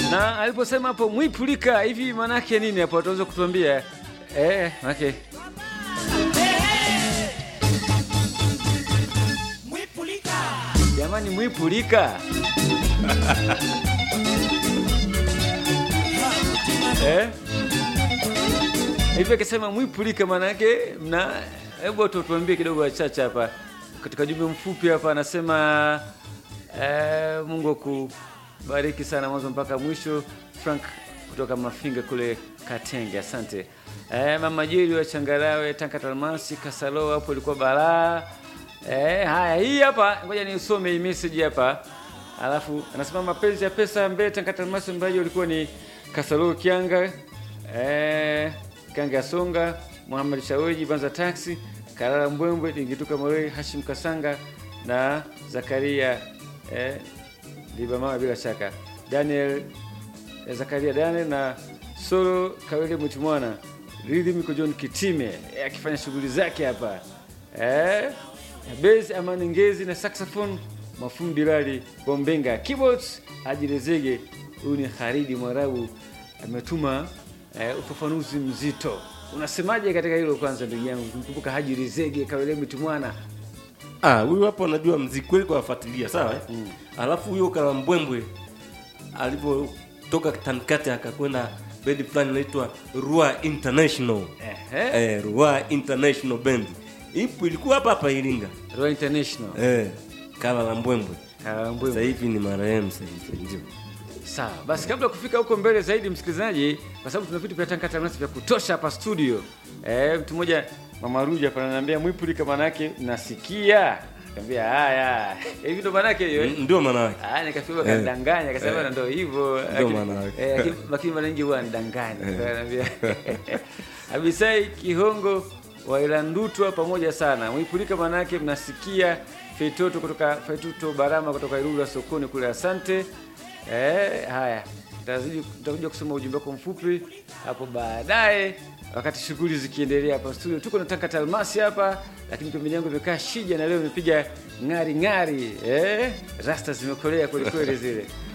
na aliposema hapo mwipulika hivi manake nini hapo ataweza kutuambia eh manake jamani mwipulika eh hivi akisema mwipulika manake mna hebu tu tuambie kidogo wachache hapa katika jumbe mfupi hapa anasema eh, Mungu akubariki sana mwanzo mpaka mwisho. Frank kutoka Mafinga kule Katenge, asante. Eh, mama Jeri wa Changarawe, Tanka Talmasi, Kasalo hapo ilikuwa balaa. Eh, haya hii hapa ngoja nisome hii message hapa. Alafu anasema mapenzi ya pesa mbele Tanka Talmasi mbaji ulikuwa ni Kasalo Kianga. Eh, Kanga Songa, Muhammad Shaweji, Banza Taxi, Karara Mbwembwe, Dingituka Morei, Hashim Kasanga na Zakaria eh, Liba mama bila shaka. Daniel eh, Zakaria Daniel na Solo Kawele Mwitimwana. Rhythm iko John Kitime eh, akifanya shughuli zake hapa. Eh, bass Amani Ngezi na saxophone Mafundi Lali Bombenga. Keyboards Haji Rezege. Huyu ni Haridi Mwarabu ametuma eh, ufafanuzi mzito. Unasemaje katika hilo kwanza, ndugu yangu? Kumkumbuka Haji Rizege Kawele Mwitimwana. Ah, huyu hapo anajua mziki kweli kwa afuatilia, sawa eh? Alafu huyo Kalambwembwe alipotoka Tankate akakwenda bendi fulani inaitwa Rua International. Ehe. Eh, Rua International Band. Ipo ilikuwa hapa hapa Iringa. Royal International. Eh, Kala la Mbwembwe. Kalambwe. Sasa hivi ni marehemu sasa hivi ndio. Sawa basi, kabla ya kufika huko mbele zaidi, msikilizaji, kwa sababu tuna vitu vya Tanka Tamasi vya kutosha hapa studio. Eh, mtu mmoja mama Ruja hapa ananiambia mwipulika, maana yake nasikia. Nikamwambia haya, hivi ndo maana yake hiyo. eh? Ndio maana yake. Ah, nikafikiri Eh. kadanganya, akasema Eh. ndio hivyo. Ndio Lakini- maana yake. eh, lakini- Lakini mara nyingi huwa anidanganya. Ananiambia Abisai Kihongo wa Ilandutwa pamoja sana. Mwipulika maana yake mnasikia Feitoto kutoka Feituto Barama kutoka Ilula sokoni kule, asante. Eh, haya Tazidi- tutakuja kusoma ujumbe wako mfupi hapo baadaye, wakati shughuli zikiendelea hapa studio. Tuko na Tanka Talmasi hapa, lakini pembeni yangu imekaa Shija na leo imepiga ng'ari ng'ari, eh, rasta zimekolea kweli kweli zile.